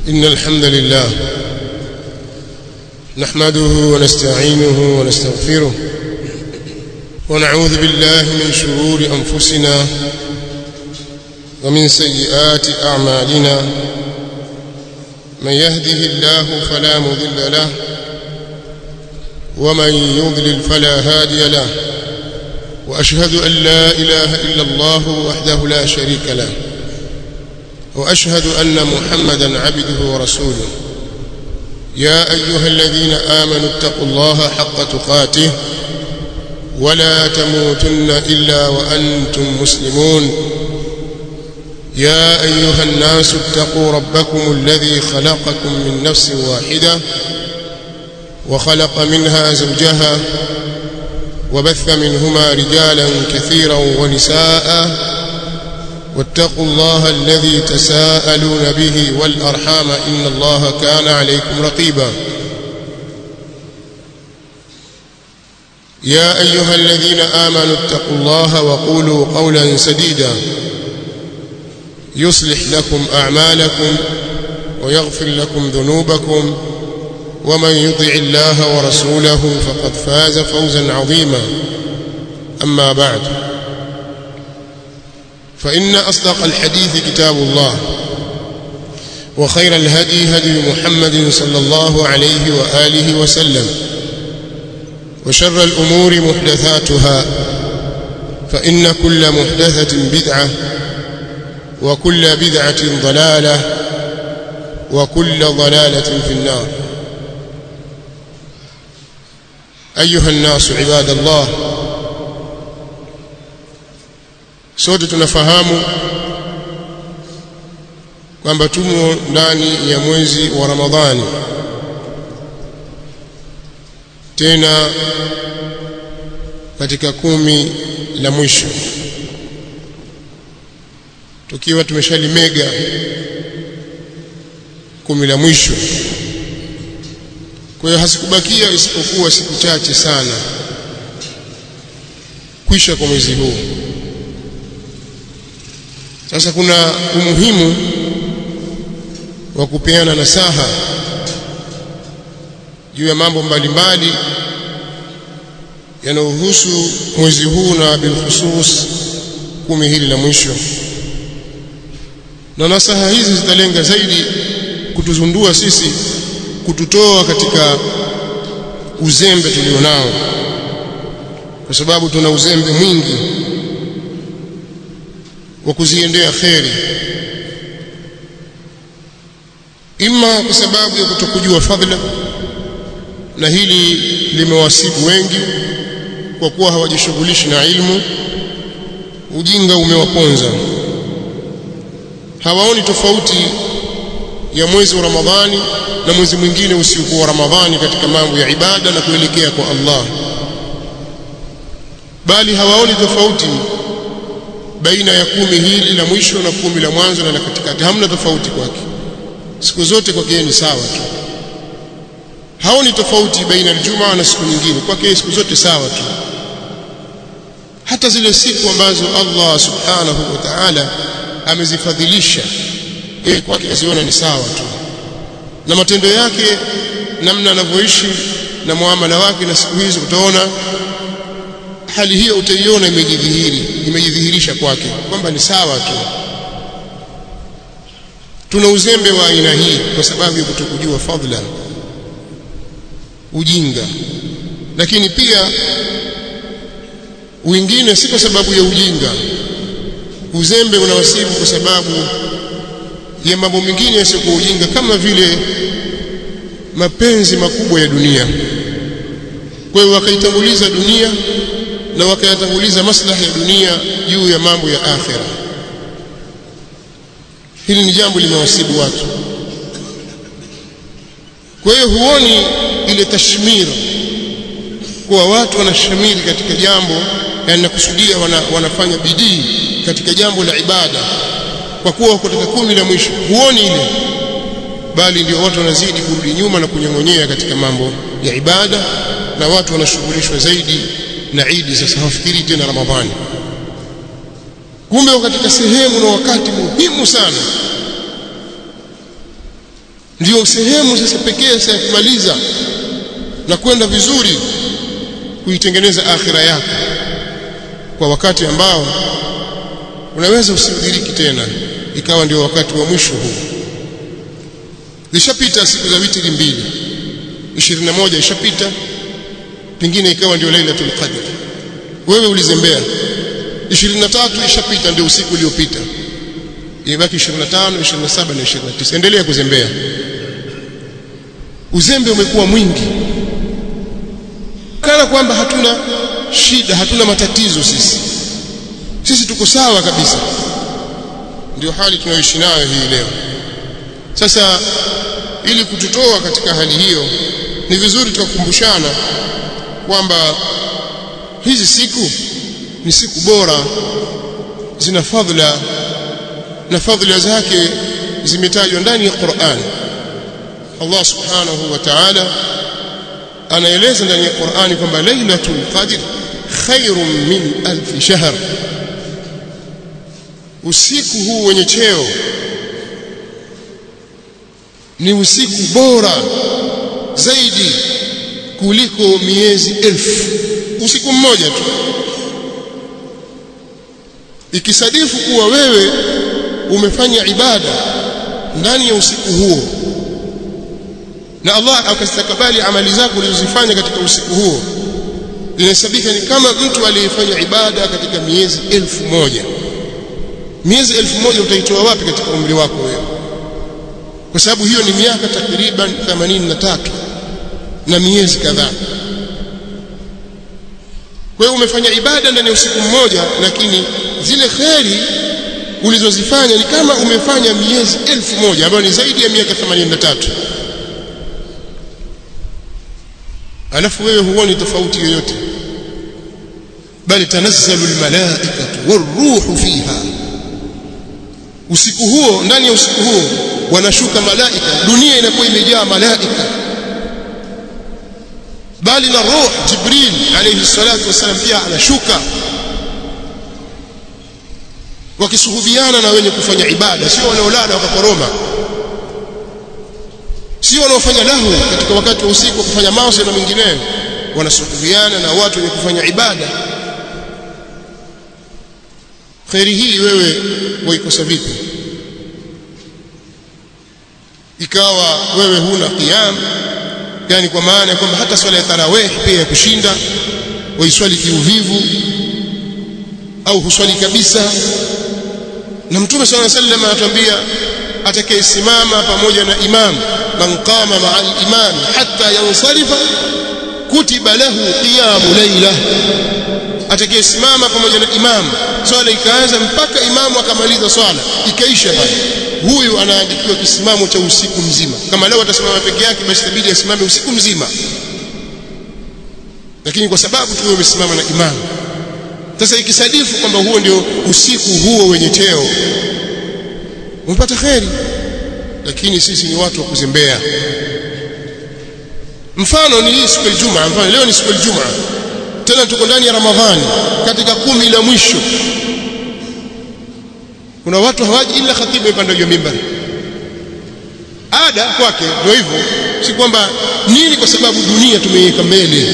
إن الحمد لله نحمده ونستعينه ونستغفره ونعوذ بالله من شرور أنفسنا ومن سيئات أعمالنا من يهده الله فلا مضل له ومن يضلل فلا هادي له وأشهد أن لا إله إلا الله وحده لا شريك له وأشهد أن محمدا عبده ورسوله يا أيها الذين آمنوا اتقوا الله حق تقاته ولا تموتن إلا وأنتم مسلمون يا أيها الناس اتقوا ربكم الذي خلقكم من نفس واحدة وخلق منها زوجها وبث منهما رجالا كثيرا ونساء واتقوا الله الذي تساءلون به والأرحام إن الله كان عليكم رقيبا يا أيها الذين آمنوا اتقوا الله وقولوا قولا سديدا يصلح لكم أعمالكم ويغفر لكم ذنوبكم ومن يطع الله ورسوله فقد فاز فوزا عظيما أما بعد فإن أصدق الحديث كتاب الله وخير الهدي هدي محمد صلى الله عليه وآله وسلم وشر الأمور محدثاتها فإن كل محدثة بدعة وكل بدعة ضلالة وكل ضلالة في النار أيها الناس عباد الله sote tunafahamu kwamba tumo ndani ya mwezi wa Ramadhani tena katika kumi la mwisho tukiwa tumeshalimega kumi la mwisho kwa hiyo hasikubakia isipokuwa siku chache sana kwisha kwa mwezi huu sasa kuna umuhimu wa kupeana nasaha juu ya mambo mbalimbali yanayohusu mwezi huu na bilkhusus kumi hili la mwisho na nasaha hizi zitalenga zaidi kutuzundua sisi kututoa katika uzembe tulionao kwa sababu tuna uzembe mwingi wa kuziendea kheri ima kwa sababu ya kutokujua fadhila na hili limewasibu wengi kwa kuwa hawajishughulishi na ilmu ujinga umewaponza hawaoni tofauti ya mwezi wa Ramadhani na mwezi mwingine usiokuwa Ramadhani katika mambo ya ibada na kuelekea kwa Allah bali hawaoni tofauti baina ya kumi hili la mwisho na kumi la mwanzo na la katikati hamna tofauti kwake siku zote kwake ni sawa tu haoni tofauti baina ya Ijumaa na siku nyingine kwake siku zote sawa tu hata zile siku ambazo Allah subhanahu wa ta'ala amezifadhilisha yeye kwake aziona ni sawa tu na matendo yake namna anavyoishi na muamala wake na siku hizo utaona hali hiyo utaiona imejidhihiri imejidhihirisha kwake kwamba ni sawa tu tuna uzembe wa aina hii kwa sababu ya kutokujua fadhila ujinga lakini pia wengine si kwa sababu ya ujinga uzembe unawasibu kwa sababu ya mambo mengine yasiyokuwa ujinga kama vile mapenzi makubwa ya dunia kwa hiyo wakaitanguliza dunia na wakayatanguliza maslahi ya dunia juu ya mambo ya akhira hili ni jambo limewasibu watu kwa hiyo huoni ile tashmira kuwa watu wanashamiri katika jambo yani nakusudia wana, wanafanya bidii katika jambo la ibada kwa kuwa wako katika kumi la mwisho huoni ile bali ndio watu wanazidi kurudi nyuma na kunyong'onyea katika mambo ya ibada na watu wanashughulishwa zaidi na Idi sasa hawafikiri tena Ramadhani kumbe katika sehemu na wakati muhimu sana ndio sehemu sasa pekee sasa ya kumaliza na kwenda vizuri kuitengeneza akhira yako kwa wakati ambao unaweza usiudiriki tena ikawa ndio wakati wa mwisho huu zishapita siku za witri mbili 21 ishapita pengine ikawa ndio lailatul qadr wewe ulizembea 23 ishapita ndio usiku uliopita imebaki 25 27 na 29 endelea kuzembea uzembe umekuwa mwingi kana kwamba hatuna shida hatuna matatizo sisi sisi tuko sawa kabisa ndio hali tunayoishi nayo hii leo sasa ili kututoa katika hali hiyo ni vizuri tukakumbushana kwamba hizi siku ni siku bora zina fadhila na fadhila zake zimetajwa ndani ya Qur'an Allah subhanahu wa ta'ala anaeleza ndani ya Qur'ani kwamba lailatul qadr khairun min alf shahr usiku huu wenye cheo ni usiku bora zaidi kuliko miezi elfu usiku mmoja tu ikisadifu kuwa wewe umefanya ibada ndani ya usiku huo na Allah akastakabali amali zako ulizozifanya katika usiku huo inahesabika ni kama mtu aliyefanya ibada katika miezi elfu moja miezi elfu moja utaitoa wapi katika umri wako wewe kwa sababu hiyo ni miaka takriban 83 na miezi kadhaa kwa hiyo umefanya ibada ndani ya usiku mmoja lakini zile kheri ulizozifanya ni kama umefanya miezi elfu moja ambayo ni zaidi ya miaka 83 alafu wewe huoni tofauti yoyote bali tanazzalu almalaikatu waruhu fiha usiku huo ndani ya usiku huo wanashuka malaika dunia inakuwa imejaa malaika bali na roho jibril alayhi salatu wasallam pia anashuka wakisuhubiana na wenye kufanya ibada sio wanaolala wakakoroma sio wanaofanya lahu katika wakati wa usiku kufanya maasi na mengineyo wanasuhubiana na watu wenye kufanya ibada khairi hii wewe waikosa vipi ikawa wewe huna qiyam yani kwa maana ya kwamba hata swala ya tarawih pia ya kushinda waiswali kiuvivu au huswali kabisa na mtume swalla sallam anatuambia atakayesimama pamoja na imam man qama ma'a al-imam hatta yansarifa kutiba lahu qiyamu layla atakayesimama pamoja na imam swala ikaanza mpaka imamu akamaliza swala ikaisha pale huyu anaandikiwa kisimamo cha usiku mzima kama leo atasimama peke yake basi itabidi asimame usiku mzima lakini kwa sababu tu umesimama na imamu sasa ikisadifu kwamba huo ndio usiku huo wenye cheo umepata kheri lakini sisi ni watu wa kuzembea mfano ni hii siku ya Ijumaa mfano leo ni siku ya Ijumaa tena tuko ndani ya Ramadhani katika kumi la mwisho kuna watu hawaji ila khatibu ipanda juu mimbari ada kwake ndio hivyo si kwamba nini kwa sababu dunia tumeiweka mbele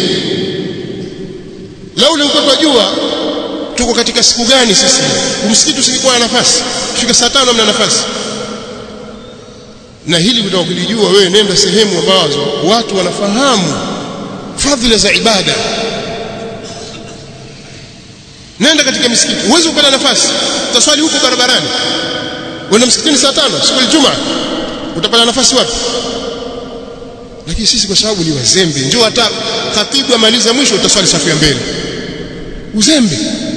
lau leo tunajua tuko katika siku gani sisi msikiti usikuwa na nafasi fika saa tano mna nafasi na hili utaka kulijua wewe nenda sehemu ambazo watu wanafahamu fadhila za ibada nenda katika misikiti uweze kupata nafasi utaswali huko barabarani wenda msikitini saa tano siku ya Ijumaa utapata nafasi wapi lakini sisi kwa sababu ni wazembe njoo hata khatibu amaliza mwisho utaswali safu ya mbele uzembe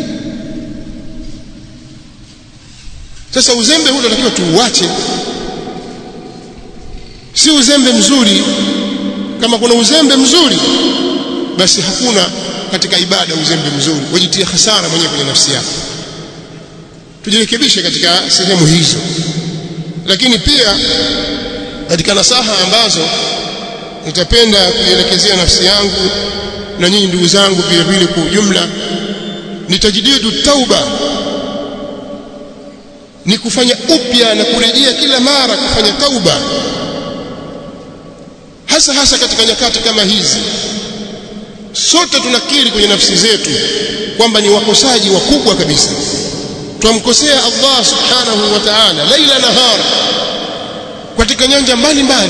sasa uzembe huu tunatakiwa tuuache si uzembe mzuri kama kuna uzembe mzuri basi hakuna katika ibada uzembe mzuri wajitie hasara mwenyewe kwenye nafsi yako tujirekebishe katika sehemu hizo lakini pia katika nasaha ambazo nitapenda kuielekezea nafsi yangu na nyinyi ndugu zangu vile vile kwa ujumla nitajididu tauba ni kufanya upya na kurejea kila mara kufanya tauba hasa hasa katika nyakati kama hizi sote tunakiri kwenye nafsi zetu kwamba ni wakosaji wakubwa kabisa twamkosea Allah subhanahu wa ta'ala laila nahara katika nyanja mbalimbali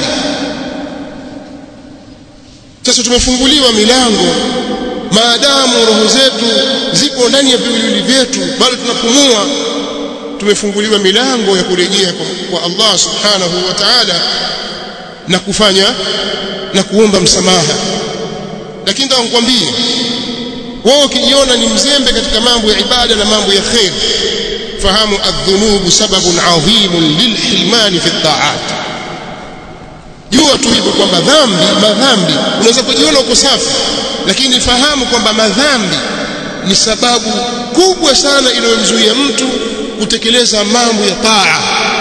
sasa tumefunguliwa milango maadamu roho zetu zipo ndani ya viwiliwili vyetu bado tunapumua tumefunguliwa milango ya kurejea kwa, kwa Allah subhanahu wa ta'ala na kufanya na kuomba msamaha lakini nataka nikwambie wewe ukijiona ni mzembe katika mambo ya ibada na mambo ya khair fahamu adh-dhunubu sababun adhimun lilhilman fi at-ta'at jua tu hivyo kwamba dhambi madhambi unaweza kujiona uko safi lakini fahamu kwamba madhambi ni sababu kubwa sana inayomzuia mtu kutekeleza mambo ya taa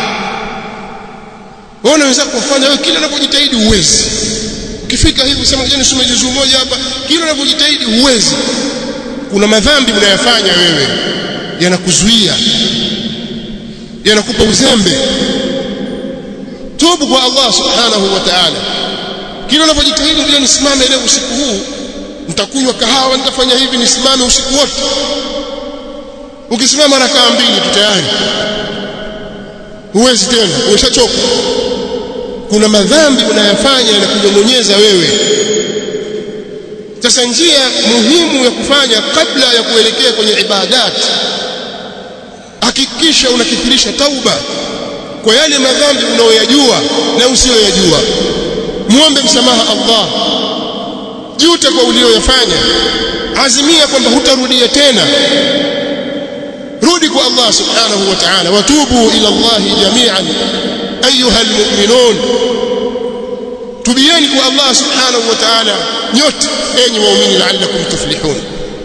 wewe unaweza kufanya wewe kila unapojitahidi uwezi ukifika hivi usema ngoja nisome juzuu moja hapa kila unapojitahidi uwezi kuna madhambi unayafanya wewe yanakuzuia yanakupa uzembe tubu kwa Allah subhanahu wa ta'ala kila unapojitahidi ngoja nisimame leo usiku huu nitakunywa kahawa nitafanya hivi nisimame usiku wote ukisimama rakaa mbili tu tayari huwezi tena umeshachoka kuna madhambi unayafanya yanakujongonyeza wewe sasa njia muhimu ya kufanya kabla ya kuelekea kwenye ibadat hakikisha unakithirisha tauba kwa yale madhambi unayoyajua na usiyoyajua muombe msamaha Allah juta kwa ulioyafanya azimia kwamba hutarudia tena rudi kwa Allah subhanahu wa ta'ala watubu ila Allah jami'an ayuha almu'minun tubieni kwa Allah subhanahu wa ta'ala nyote enyi waumini la'allakum tuflihun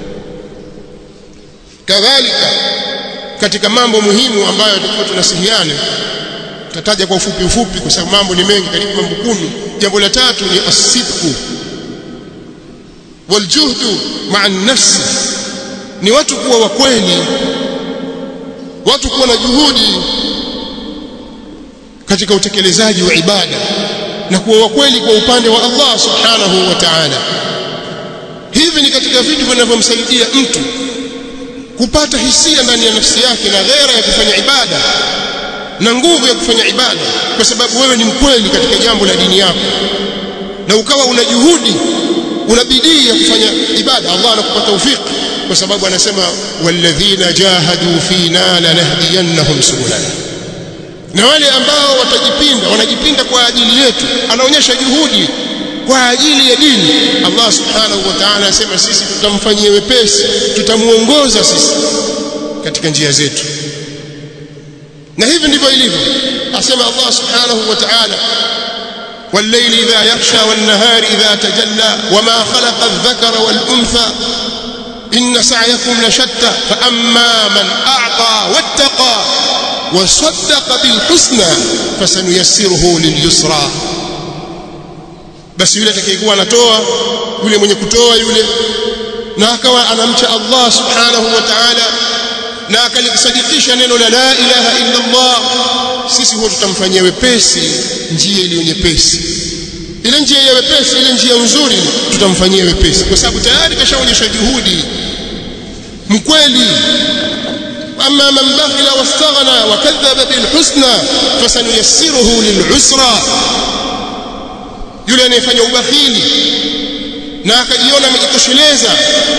kadhalika katika mambo muhimu ambayo tulikuwa tunasihiana tutataja kwa ufupi ufupi kwa sababu mambo ni mengi karibu mambo kumi jambo la tatu ni as-sidqu waljuhdu ma'a an-nafs ni watu kuwa wa kweli watu kuwa na juhudi katika utekelezaji wa ibada na kuwa wa kweli kwa upande wa Allah subhanahu wa ta'ala hivi ni katika vitu vinavyomsaidia mtu kupata hisia ndani ya nafsi yake na ghera ya kufanya ibada na nguvu ya kufanya ibada kwa sababu wewe ni mkweli katika jambo la dini yako na ukawa una juhudi una bidii ya kufanya ibada Allah anakupa tawfik kwa sababu anasema walladhina jahadu fina lanahdiyannahum subulana na wale ambao watajipinda wanajipinda kwa ajili yetu anaonyesha juhudi kwa ajili ya dini Allah subhanahu wa ta'ala anasema sisi tutamfanyia wepesi tutamuongoza sisi katika njia zetu na hivi ndivyo ilivyo asema Allah subhanahu wa ta'ala والليل إذا يغشى والنهار إذا تجلى وما خلق الذكر والأنثى إن سعيكم لشتى فأما من أعطى واتقى وصدق بالحسنى فسنيسره لليسرى basi yule atakayekuwa anatoa yule mwenye kutoa yule na akawa anamcha Allah subhanahu wa ta'ala na akalisadikisha neno la la ilaha illa Allah sisi huwa tutamfanyia wepesi njia iliyo nyepesi ile njia ya wepesi ile njia nzuri tutamfanyia wepesi kwa sababu tayari kashaonyesha juhudi mkweli amma man bakhila wastaghna wa kadhaba bil husna fasanuyassiruhu lil usra yule anayefanya ubakhili na akajiona amejitosheleza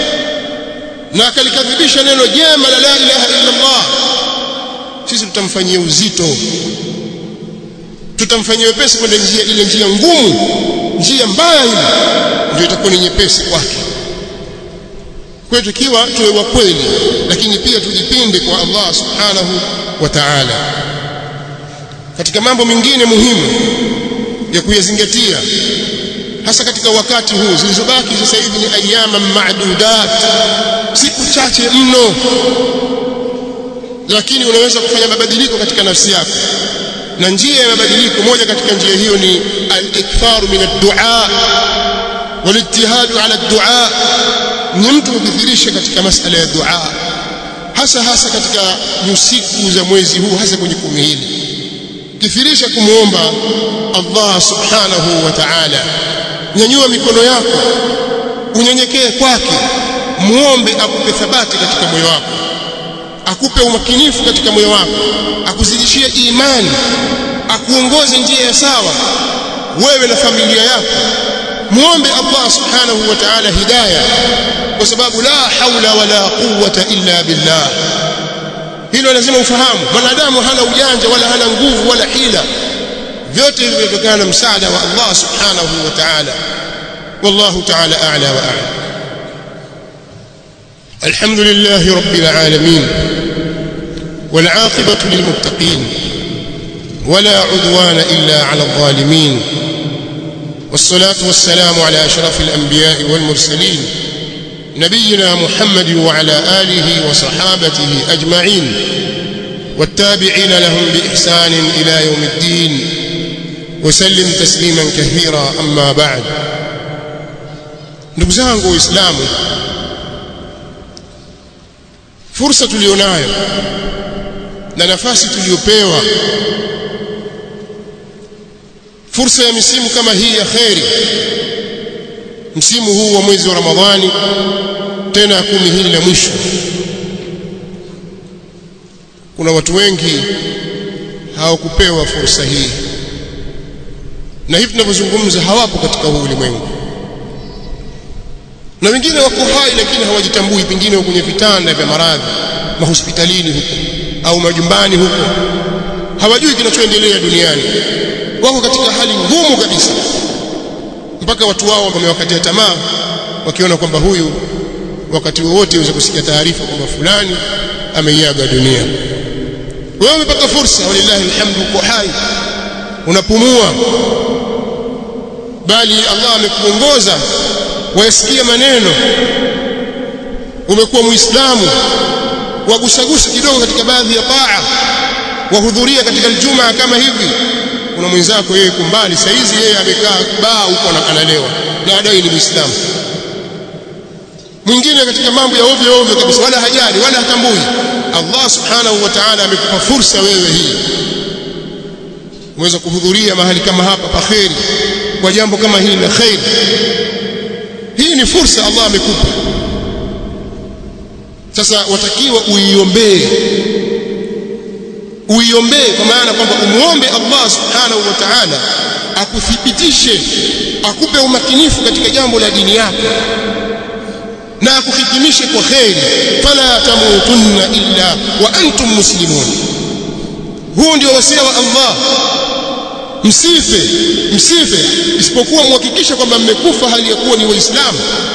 na akalikadhibisha neno jema la la ilaha illa Allah sisi tutamfanyia uzito tutamfanyia wepesi kwenda njia ile njia ngumu njia mbaya ile ndio itakuwa ni nyepesi kwake kwetu ikiwa tuwe wa kweli lakini pia tujipinde kwa Allah subhanahu wa ta'ala katika mambo mengine muhimu ya kuyazingatia hasa katika wakati huu zilizobaki sasa hivi ni ayama maadudat siku chache mno lakini unaweza kufanya mabadiliko katika nafsi yako na njia ya mabadiliko moja katika njia hiyo ni al-iktharu min ad-du'a wal-ijtihadu ala ad-du'a ni mtu kukithirisha katika masala ya dua hasa hasa katika nyusiku za mwezi huu hasa kwenye kumi hili kithirisha kumuomba Allah subhanahu wa ta'ala nyanyua mikono yako unyenyekee kwake muombe akupe thabati katika moyo wako akupe umakinifu katika moyo wako akuzidishie imani akuongoze njia ya sawa wewe na familia yako muombe Allah subhanahu wa ta'ala hidayah kwa sababu la haula wala quwwata illa billah hilo lazima ufahamu mwanadamu hana ujanja wala hana nguvu wala hila vyote hivyo vinatokana na msaada wa Allah subhanahu wa ta'ala wallahu ta'ala a'la wa a'lam الحمد لله رب العالمين والعاقبة للمتقين ولا عدوان إلا على الظالمين والصلاة والسلام على أشرف الأنبياء والمرسلين نبينا محمد وعلى آله وصحابته أجمعين والتابعين لهم بإحسان إلى يوم الدين وسلم تسليما كثيرا أما بعد نبزانه إسلام فرصة tulionayo na nafasi tuliyopewa fursa ya misimu kama hii ya kheri msimu huu wa mwezi wa Ramadhani tena kumi hili la mwisho kuna watu wengi hawakupewa fursa hii na hivi tunavyozungumza hawapo katika huu ulimwengu na wengine wako hai lakini hawajitambui pengine kwenye vitanda vya maradhi mahospitalini huko au majumbani huko hawajui kinachoendelea duniani wako katika hali ngumu kabisa mpaka watu wao wamewakatia tamaa wakiona kwamba huyu wakati wowote uweze kusikia taarifa kwamba fulani ameiaga dunia wewe umepata fursa walillahi alhamdu uko hai unapumua bali Allah amekuongoza wayasikia maneno umekuwa muislamu wagusagusa kidogo katika baadhi ya taa wahudhuria katika Ijumaa kama hivi kuna mwenzako yeye kumbali saizi yeye amekaa baa huko analewa na adai ni muislamu mwingine katika mambo ya ovyo ovyo kabisa wala hajali wala hatambui Allah subhanahu wa ta'ala amekupa fursa wewe hii uweza kuhudhuria mahali kama hapa paheri kwa jambo kama hili la khair hii ni fursa Allah amekupa sasa watakiwa uiombee uiombee kwa maana kwamba umuombe Allah subhanahu wa ta'ala akuthibitishe akupe umakinifu katika jambo la dini yako na akuhitimishe kwa kheri fala tamutunna illa wa antum muslimun huu ndio wasia wa Allah msife msife isipokuwa muhakikishe kwamba mmekufa hali ya kuwa ni waislamu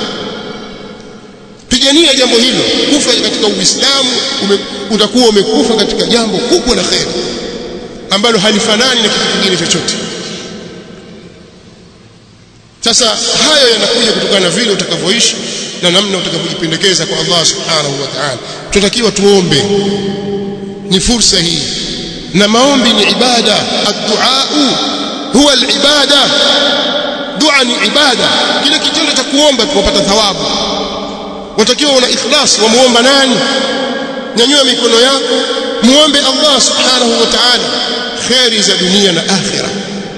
pigania jambo hilo kufa katika uislamu utakuwa umekufa katika jambo kubwa la kheri ambalo halifanani na kitu kingine chochote sasa hayo yanakuja kutokana na vile utakavyoishi na namna utakavyojipendekeza kwa Allah subhanahu wa ta'ala tunatakiwa tuombe ni fursa hii na maombi ni ibada ad-du'a huwa al-ibada dua ni ibada kile kitendo cha kuomba kupata thawabu watakiwa una ikhlas wamuomba nani nyanyua mikono yako muombe Allah subhanahu wa ta'ala khairi za dunia na akhira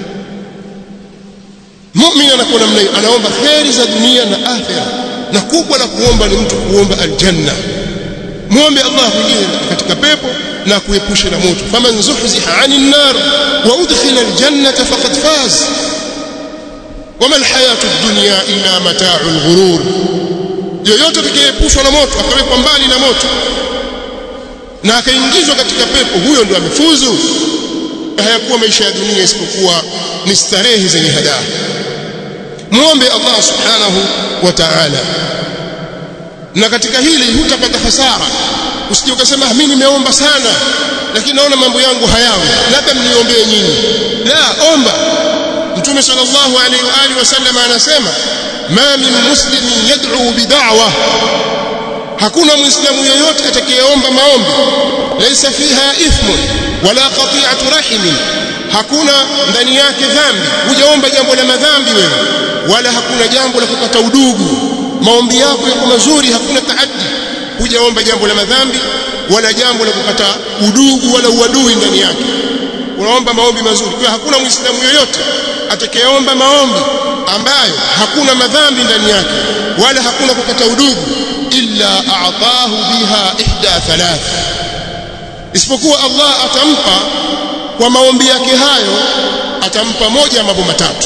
muumini anakuwa namna hiyo anaomba khairi za dunia na akhira na kubwa la kuomba ni mtu kuomba aljanna muombe Allah kuingie katika pepo na kuepusha na moto faman zuhziha 'anil nar wa udkhila aljannata faqad faz wama alhayatu ad-dunya illa mata'ul ghurur yoyote atakayeepushwa na moto akawekwa mbali na moto na akaingizwa katika pepo huyo ndio amefuzu hayakuwa maisha ya dunia isipokuwa ni starehe zenye hadaa muombe Allah subhanahu wa ta'ala na katika hili hutapata hasara usije ukasema mimi nimeomba sana lakini naona mambo yangu hayawi labda mniombee nyinyi la omba mtume sallallahu alaihi wa alihi wasallam anasema ma min muslimin yad'u bid'awa hakuna muislamu yeyote atakayeomba maombi laysa fiha ithmun wala qati'atu rahimin hakuna ndani yake dhambi hujaomba jambo la madhambi wewe wala hakuna jambo la kukata udugu maombi yako yako mazuri hakuna taaddi hujaomba jambo la madhambi wala jambo la kukata udugu wala uadui ndani yake unaomba maombi mazuri kwa hakuna muislamu yoyote atakayeomba maombi ambayo hakuna madhambi ndani yake wala hakuna kukata udugu illa a'tahu biha ihda thalath isipokuwa Allah atampa kwa maombi yake hayo atampa moja ya mambo matatu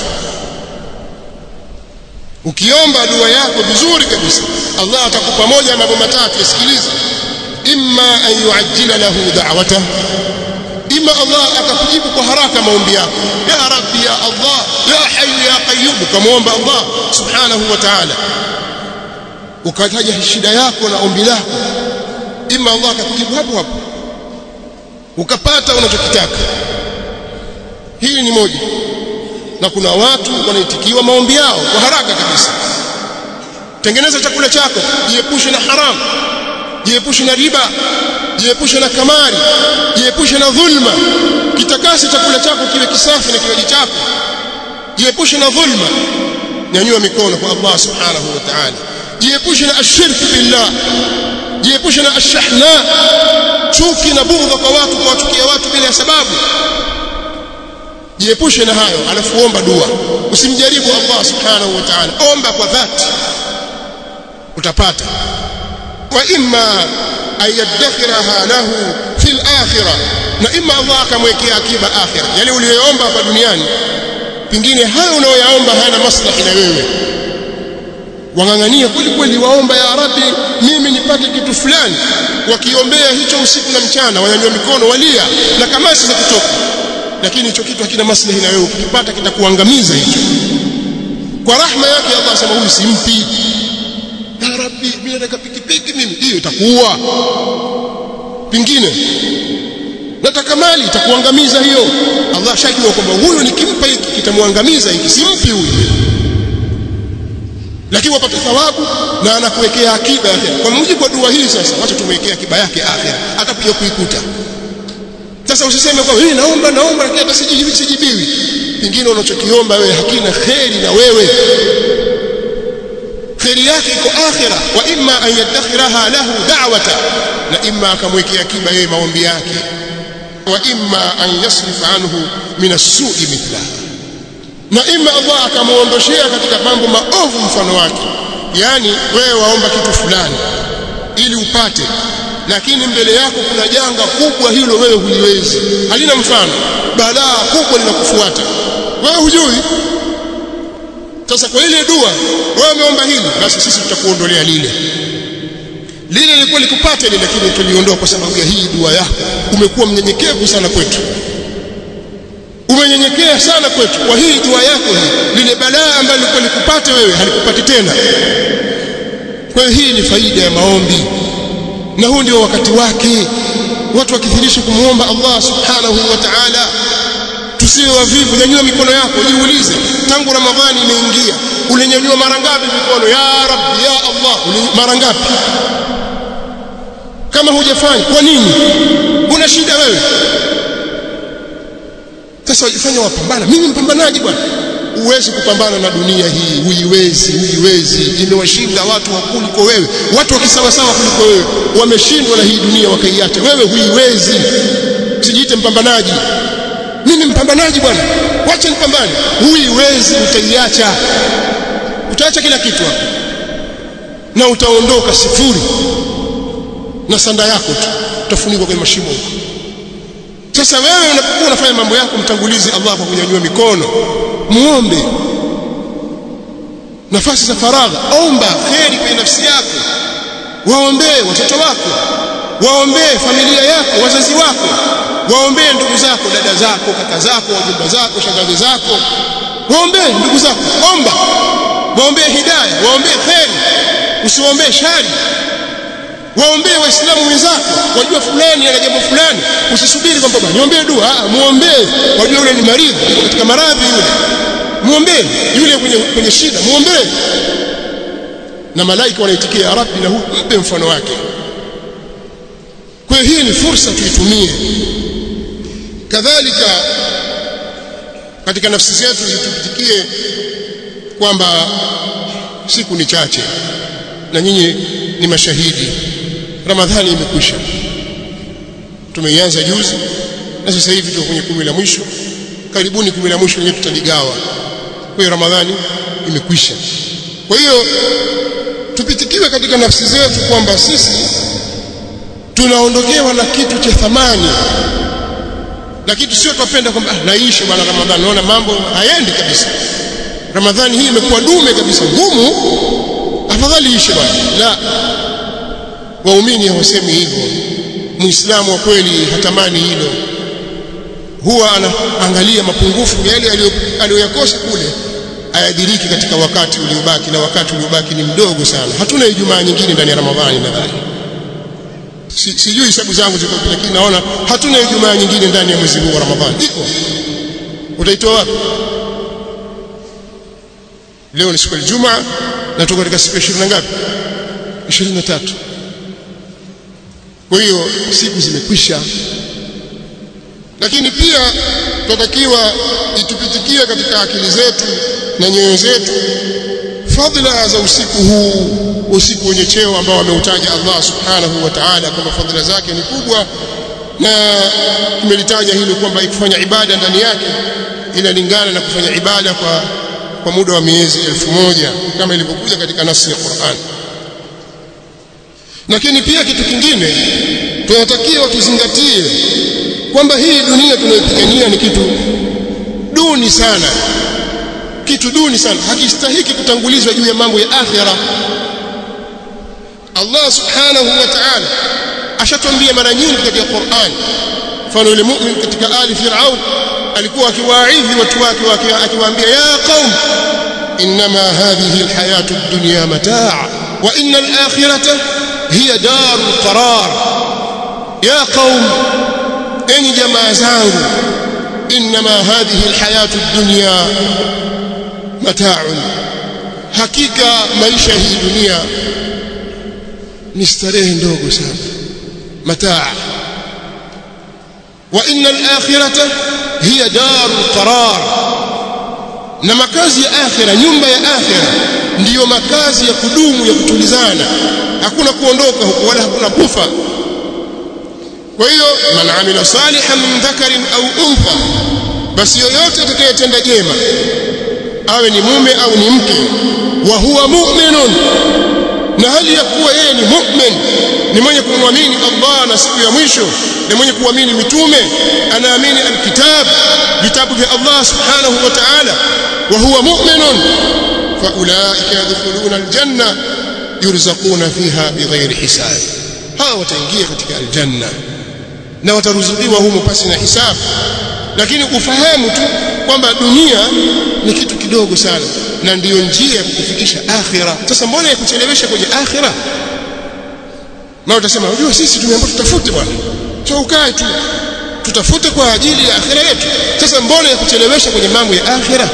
ukiomba dua yako vizuri kabisa Allah atakupa moja ya mambo matatu yasikilize imma an yuajjila lahu da'wata imma Allah akakujibu kwa haraka maombi yako ya rabbi ya Allah ya hayyu ya qayyum kumuomba Allah subhanahu wa ta'ala ukataja shida yako na ombi lako imma Allah akakujibu hapo hapo ukapata unachokitaka hili ni moja na kuna watu wanaitikiwa maombi yao kwa haraka kabisa tengeneza chakula chako jiepushe na haramu jiepushe na riba jiepushe na kamari jiepushe na dhulma kitakase chakula chako kiwe kisafi na kinywaji chako jiepushe na dhulma nyanyua mikono kwa Allah subhanahu wa ta'ala jiepushe na ashirki billah jiepushe na ashahna chuki na bughdha kwa watu kuwachukia watu bila sababu jiepushe na hayo alafu omba dua usimjaribu Allah subhanahu wa ta'ala omba kwa dhati utapata wa imma ayadakhiraha lahu fil akhirah na imma Allah akamwekea akiba akhirah yale uliyoomba hapa duniani pingine hayo unayoyaomba hayana maslahi na wewe wangangania kweli kweli waomba ya rabbi mimi nipate kitu fulani wakiombea hicho usiku na mchana wanyanyua mikono walia na kamasi za kutoka lakini hicho kitu hakina maslahi na wewe ukipata kitakuangamiza hicho kwa rahma yake Allah asema huyu simpi ya rabbi mimi nataka pikipiki mimi hiyo itakuua pingine nataka mali itakuangamiza hiyo Allah shajua kwamba huyu nikimpa hiki kitamwangamiza hiki simpi huyu lakini wapate thawabu na anakuwekea akiba yake kwa mujibu wa dua hii sasa wacha tumwekea akiba yake akhira atakuja kuikuta sasa usiseme kwa mimi naomba naomba lakini hata sijibiwi sijibiwi pingine unachokiomba wewe hakina kheri na wewe kheri yake iko akhira wa imma an yadakhiraha lahu da'wata na imma akamwekea akiba yeye maombi yake wa imma an yasrifa anhu min as-su'i mithlaha na imma Allah akamuondoshea katika mambo maovu mfano wake yani wewe waomba kitu fulani ili upate lakini mbele yako kuna janga kubwa hilo wewe huliwezi halina mfano balaa kubwa linakufuata wewe hujui sasa kwa ile dua wewe umeomba hili basi sisi tutakuondolea lile lile lilikuwa likupate lile lakini tuliondoa kwa sababu ya hii dua yako umekuwa mnyenyekevu sana kwetu umenyenyekea sana kwetu kwa hii dua yako hii lile balaa ambalo lilikuwa likupate wewe halikupati tena kwa hiyo hii ni faida ya maombi na huu ndio wakati wake watu wakithirisha kumuomba Allah subhanahu wa ta'ala tusiwe wavivu nyanyua mikono yako jiulize tangu ramadhani imeingia ulinyanyua mara ngapi mikono ya rabbi ya Allah mara ngapi kama hujafanya kwa nini una shida wewe sasa wajifanya wapambana mimi mpambanaji bwana huwezi kupambana na dunia hii huiwezi huiwezi imewashinda watu wakuliko wewe watu wakisawasawa kuliko wewe wameshindwa na hii dunia wakaiacha wewe huiwezi sijiite mpambanaji mimi mpambanaji bwana wacha nipambane huiwezi utaiacha utaacha kila kitu hapo na utaondoka sifuri na sanda yako tu utafunikwa kwenye mashimo huko sasa wewe unapokuwa unafanya mambo yako mtangulizi Allah kwa kunyanyua mikono muombe nafasi za faragha omba kheri kwenye nafsi yako waombee watoto wako waombee familia yako wazazi wako waombee ndugu zako dada zako kaka zako wajumba zako shangazi zako waombee ndugu zako omba waombee hidayah waombee kheri usiwaombee shari waombee waislamu wenzako wajua fulani ana jambo fulani usisubiri kwamba niombee dua muombee wajua yule ni maridhi katika maradhi yule muombee yule kwenye, kwenye shida muombee na malaika wanaitikia ya rabbi na huu mpe mfano wake kwa hiyo hii ni fursa tuitumie kadhalika katika nafsi zetu zitupitikie kwamba siku ni chache na nyinyi ni mashahidi ramadhani imekwisha tumeianza juzi na sasa hivi tuko kwenye kumi la mwisho karibuni kumi la mwisho lenyewe tutaligawa kwa hiyo ramadhani imekwisha kwa hiyo tupitikiwe katika nafsi zetu kwamba sisi tunaondokewa na kitu cha thamani na kitu sio tupenda kwamba ah, naishi bwana ramadhani naona mambo hayendi kabisa ramadhani hii imekuwa dume kabisa ngumu afadhali ishe bwana la waumini hawasemi hivyo muislamu wa kweli hatamani hilo huwa anaangalia mapungufu yale aliyoyakosa kule ayadiriki katika wakati uliobaki na wakati uliobaki ni mdogo sana hatuna ijumaa nyingine ndani ya ramadhani nadhani si, sijui hesabu zangu ziko lakini naona hatuna ijumaa nyingine ndani ya mwezi huu wa ramadhani iko utaitoa wapi leo ni siku ya Ijumaa na tuko katika siku ya 20 ngapi 23 kwa hiyo siku zimekwisha lakini pia tunatakiwa itupitikie katika akili zetu na nyoyo zetu fadhila za usiku huu usiku wenye cheo ambao ameutaja Allah subhanahu wa ta'ala kwamba fadhila zake ni kubwa na tumelitaja hilo kwamba ikufanya ibada ndani yake inalingana na kufanya ibada kwa kwa muda wa miezi elfu moja kama ilivyokuja katika nasi ya Qur'an lakini pia kitu kingine tunatakiwa tuzingatie kwamba hii dunia tunayopigania ni kitu duni sana kitu duni sana hakistahiki kutangulizwa juu ya mambo ya akhira Allah subhanahu wa ta'ala ashatwambia mara nyingi katika Qur'an mfano yule mu'min katika ali Fir'aun alikuwa akiwaidhi watu wake akiwaambia ya qaum inma hadhihi alhayatu ad-dunya mataa wa inna al-akhirata hiya darul qarar ya qaum enyi jamaa zangu inma hadhihi alhayatu ad-dunya mataa'un hakika maisha hii dunia ni starehe ndogo sana mataa wa inna al-akhirata hiya darul qarar na makazi ya akhira nyumba ya akhira ndiyo makazi ya kudumu ya kutulizana hakuna kuondoka huko wala hakuna kufa kwa hiyo man amila salihan min dhakarin au untha basi yoyote atakayetenda jema awe ni mume au ni mke wa huwa mu'minun na hali ya kuwa yeye ni mu'min ni mwenye kumwamini Allah na siku ya mwisho ni mwenye kuamini mitume anaamini alkitab vitabu vya Allah subhanahu wa ta'ala wa huwa mu'minun fa ulaika yadkhuluna aljanna yurzaquna fiha bighairi hisab hawa wataingia katika aljanna na wataruzukiwa humo pasi na hisabu lakini ufahamu tu kwamba dunia ni kitu kidogo sana na ndiyo njia ya kukufikisha akhira sasa mbona ya kuchelewesha kwenye akhira na utasema unajua sisi tumeambiwa tutafute bwana so ukae tu tutafute kwa ajili ya akhira yetu sasa mbona ya kuchelewesha kwenye mambo ya akhira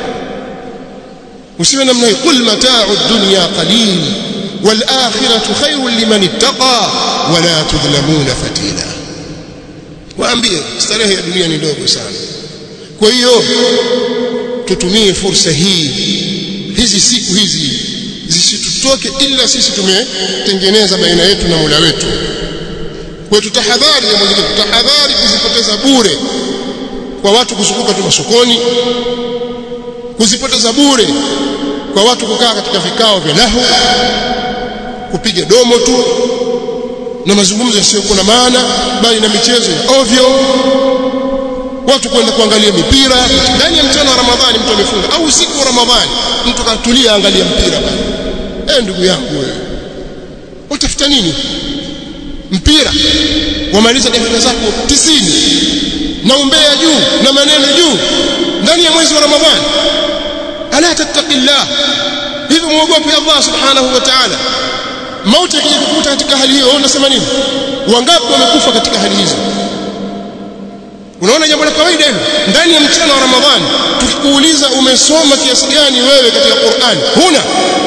usiwe namna hii qul mata'u dunya qalil wal akhiratu khairun liman ittaqa wala tudhlamuna fatila waambie starehe ya dunia ni ndogo sana kwa hiyo tutumie fursa hii hizi siku hizi zisitutoke ila sisi tumetengeneza baina yetu na Mola wetu kwa tutahadhari ya Mola tutahadhari kuzipoteza bure kwa watu kuzunguka tu masokoni kuzipoteza bure kwa watu kukaa katika vikao vya lahu kupiga domo tu na mazungumzo yasiyokuwa na maana bali na michezo ya ovyo watu kwenda kuangalia mipira ndani ya mchana wa Ramadhani mtu amefunga au usiku wa Ramadhani mtu katulia angalia mpira bana eh ndugu yangu wewe utafuta nini mpira wamaliza dakika zako tisini na umbea juu na maneno juu ndani ya mwezi wa Ramadhani ala tattaqillah hivi muogope Allah subhanahu wa ta'ala mauti ikikukuta katika hali hiyo unasema nini wangapi wamekufa katika hali hizo unaona jambo la kawaida hilo ndani ya mchana wa ramadhani tukikuuliza umesoma kiasi gani wewe katika Qur'an huna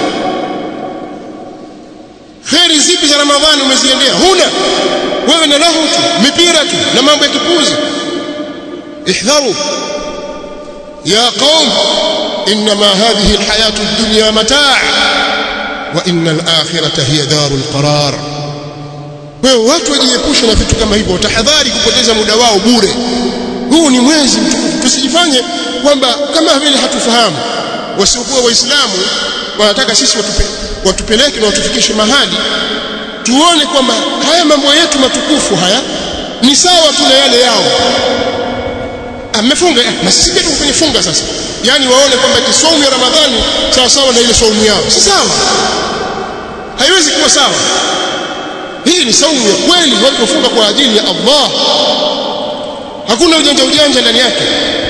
kheri zipi za ramadhani umeziendea huna wewe na lahu tu mipira tu na mambo ya kipuzi ihdharu ya qaum inma hadhihi alhayatu ad-dunya mataa' wa inna al-akhirata hiya darul qarar kwa hiyo watu wajiepushe na vitu kama hivyo tahadhari kupoteza muda wao bure huu ni mwezi mtukufu tusijifanye kwamba kama vile hatufahamu wasiokuwa waislamu wanataka sisi watupe, watupeleke na watufikishe mahali tuone kwamba haya mambo yetu matukufu haya ni sawa tu na yale yao amefunga na sisi pia tuko kwenye funga sasa yani waone kwamba eti saumu ya ramadhani sawa sawa na ile saumu yao si sawa haiwezi kuwa sawa hii ni saumu ya kweli watu wafunga kwa ajili ya Allah hakuna ujanja ujanja ndani yake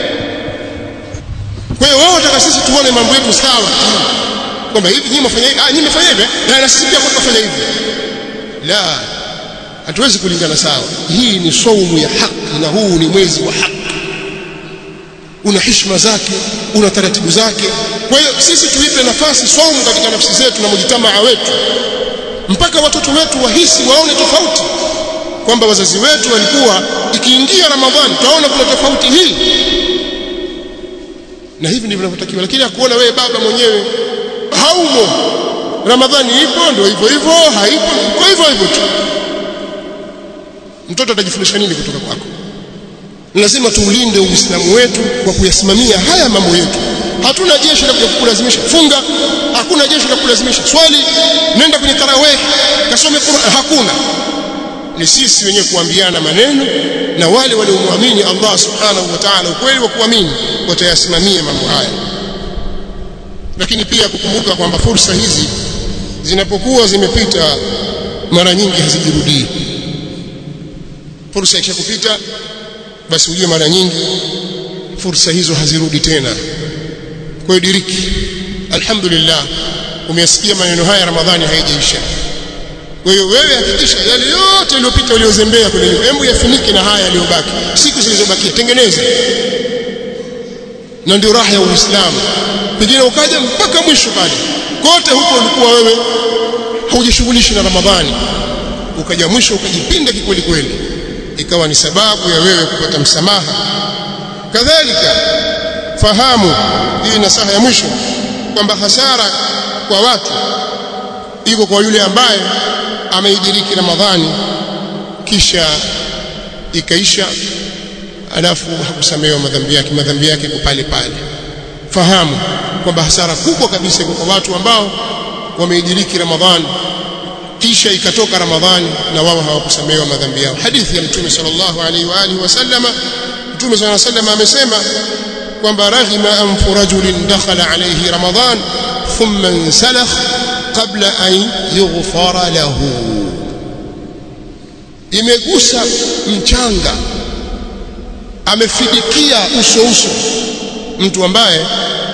kwa hiyo wao wataka sisi tuone mambo yetu sawa kwamba hivi nyinyi mfanya hivi ah nyinyi mfanya hivi na sisi pia tutafanya hivi la hatuwezi kulingana sawa hii ni saumu ya haki na huu ni mwezi wa haki una heshima zake una taratibu zake kwa hiyo sisi tuipe nafasi saumu katika nafsi zetu na mujitamaa wetu mpaka watoto wetu wahisi waone tofauti kwamba wazazi wetu walikuwa ikiingia ramadhani tunaona kuna tofauti hii na hivi ndivyo vinavyotakiwa lakini akuona wewe baba mwenyewe haumo ramadhani ipo ndio hivyo hivyo haipo kwa hivyo hivyo tu mtoto atajifundisha nini kutoka kwako lazima tuulinde uislamu wetu kwa kuyasimamia haya mambo yetu hatuna jeshi la kukulazimisha funga hakuna jeshi la kukulazimisha swali nenda kwenye tarawih kasome Qur'an hakuna ni sisi wenyewe kuambiana maneno na wale waliomwamini Allah subhanahu wa ta'ala ukweli wa kuamini watayasimamia mambo haya lakini pia kukumbuka kwamba fursa hizi zinapokuwa zimepita mara nyingi hazijirudii fursa ikishakupita basi ujue mara nyingi fursa hizo hazirudi tena kwa hiyo diriki alhamdulillah umeyasikia maneno haya ramadhani haijaisha kwa hiyo wewe hakikisha yale yote yaliyopita uliozembea kwenye hebu yafunike na haya yaliyobaki siku zilizobakia tengeneza na ndio raha ya Uislamu pengine ukaja mpaka mwisho pale kote huko ulikuwa wewe haujishughulishi na Ramadhani ukaja mwisho ukajipinda kikweli kweli ikawa ni sababu ya wewe kupata msamaha kadhalika fahamu hii nasaha ya mwisho kwamba hasara kwa watu iko kwa yule ambaye ameidiriki Ramadhani kisha ikaisha alafu hakusamehewa madhambi yake madhambi yake kwa pale pale fahamu kwamba hasara kubwa kabisa iko kwa watu ambao wameidiriki Ramadhani kisha ikatoka Ramadhani na wao hawakusamehewa madhambi yao hadithi ya mtume sallallahu alaihi wa alihi wasallama mtume sallallahu alaihi wasallam amesema kwamba raghima anfu rajulin dakhala alayhi Ramadhan thumma insalakh qabla an yughfara lahu imegusa mchanga amefidikia uso uso mtu ambaye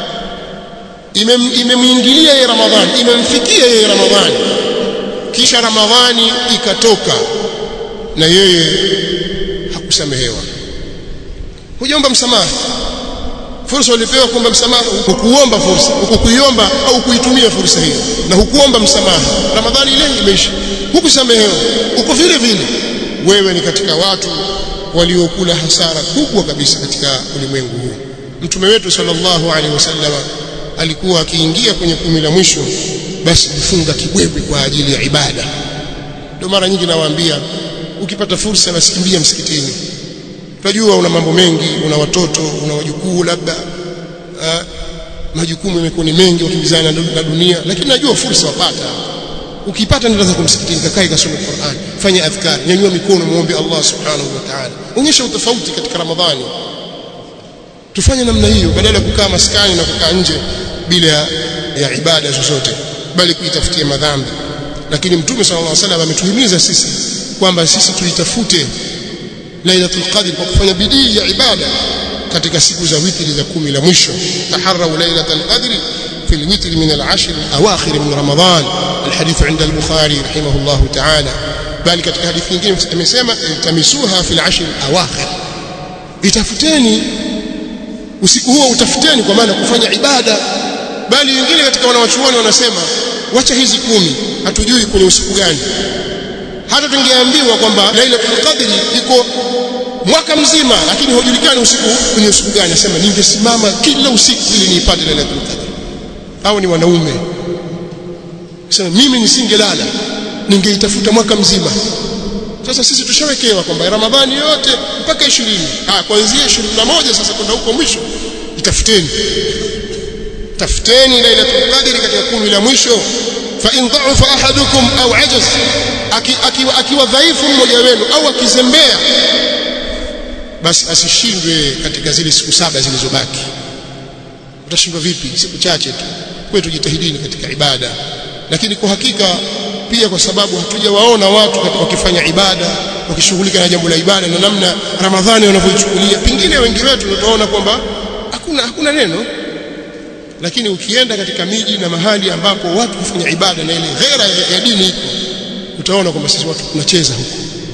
imemwingilia yeye Ramadhani imemfikia yeye Ramadhani kisha Ramadhani ikatoka na yeye hakusamehewa hujaomba msamaha fursa ulipewa kuomba msamaha hukuomba fursa hukuiomba au kuitumia fursa hiyo na hukuomba msamaha ramadhani ile imeisha hukusamehewa uko vile vile wewe ni katika watu waliokula hasara kubwa kabisa katika ulimwengu huu mtume wetu sallallahu alaihi wasallam alikuwa akiingia kwenye kumi la mwisho basi kufunga kibwebwe kwa ajili ya ibada ndio mara nyingi nawaambia ukipata fursa basi kimbia msikitini tunajua una mambo mengi una watoto una wajukuu labda uh, majukumu yamekuwa ni mengi wakimbizana na dunia lakini najua fursa wapata ukipata nenda zako msikitini kakae kasome Qur'an fanya adhkar nyanyua mikono muombe Allah subhanahu wa ta'ala onyesha utofauti katika Ramadhani tufanye namna hiyo badala ya kukaa maskani na kukaa nje bila ya ibada zozote bali kuitafutia madhambi lakini mtume sallallahu alaihi wasallam ametuhimiza sisi kwamba sisi tuitafute lailatul qadr kwa kufanya bidii ya ibada katika siku za witri za kumi la mwisho taharrau lailatul qadr في الوتر من العشر الأواخر من رمضان الحديث عند البخاري رحمه الله تعالى بل katika hadithi nyingine amesema tamisuha fi al-ashr al-awakhir itafuteni usiku huo utafuteni kwa maana kufanya ibada bali wengine katika wanawachuoni wanasema wacha hizi kumi hatujui kwenye usiku gani hata tungeambiwa kwamba Lailatul Qadri iko mwaka mzima lakini hujulikani usiku kwenye usiku gani nasema ningesimama kila usiku ili niipate Lailatul Qadri au ni wanaume sema mimi nisingelala ningeitafuta mwaka mzima sasa sisi tushawekewa kwamba ramadhani yote mpaka 20 ah kuanzia 21 sasa kwenda huko mwisho itafuteni tafuteni lailatul qadri katika kumi la mwisho fa in dha'afa ahadukum au ajaz akiwa akiwa dhaifu mmoja wenu au akizembea basi asishindwe katika zile siku saba zilizobaki utashindwa vipi siku chache tu kwetu tujitahidini katika ibada lakini kwa hakika pia kwa sababu hatujawaona watu wakifanya ibada wakishughulika na jambo la ibada na namna ramadhani wanavyoichukulia pengine wengi wetu tutaona kwamba hakuna hakuna neno lakini ukienda katika miji na mahali ambapo watu kufanya ibada na ile ghera ya, ya dini iko utaona kwamba sisi watu tunacheza huko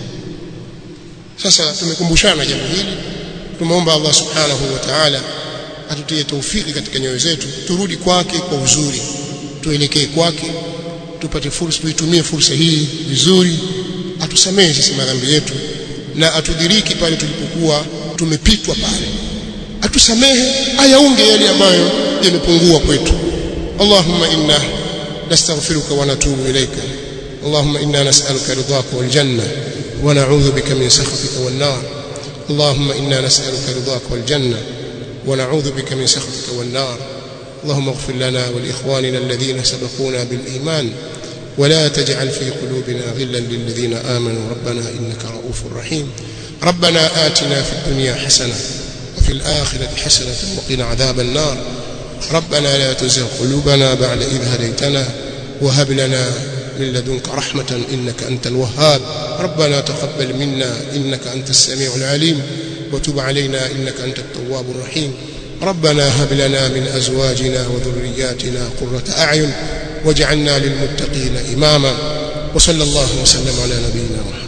sasa tumekumbushana jambo hili tumeomba Allah subhanahu wa ta'ala atutie taufiki katika nyoyo zetu turudi kwake kwa uzuri tuelekee kwake tupate fursa tuitumie fursa hii vizuri atusamehe sisi madhambi yetu na atudiriki pale tulipokuwa tumepitwa pale atusamehe ayaunge yale ambayo yamepungua kwetu Allahumma inna nastaghfiruka wa natubu ilayka اللهم إنا نسألك رضاك والجنة ونعوذ بك من سخطك والنار اللهم إنا نسألك رضاك والجنة ونعوذ بك من سخطك والنار اللهم اغفر لنا ولإخواننا الذين سبقونا بالإيمان ولا تجعل في قلوبنا غلا للذين آمنوا ربنا إنك رؤوف رحيم ربنا آتنا في الدنيا حسنة وفي الآخرة حسنة وقنا عذاب النار ربنا لا تزغ قلوبنا بعد إذ هديتنا وهب لنا من لدنك رحمة إنك أنت الوهاب ربنا تقبل منا إنك أنت السميع العليم وتب علينا إنك أنت التواب الرحيم ربنا هب لنا من أزواجنا وذرياتنا قرة أعين واجعلنا للمتقين إماما وصلى الله وسلم على نبينا محمد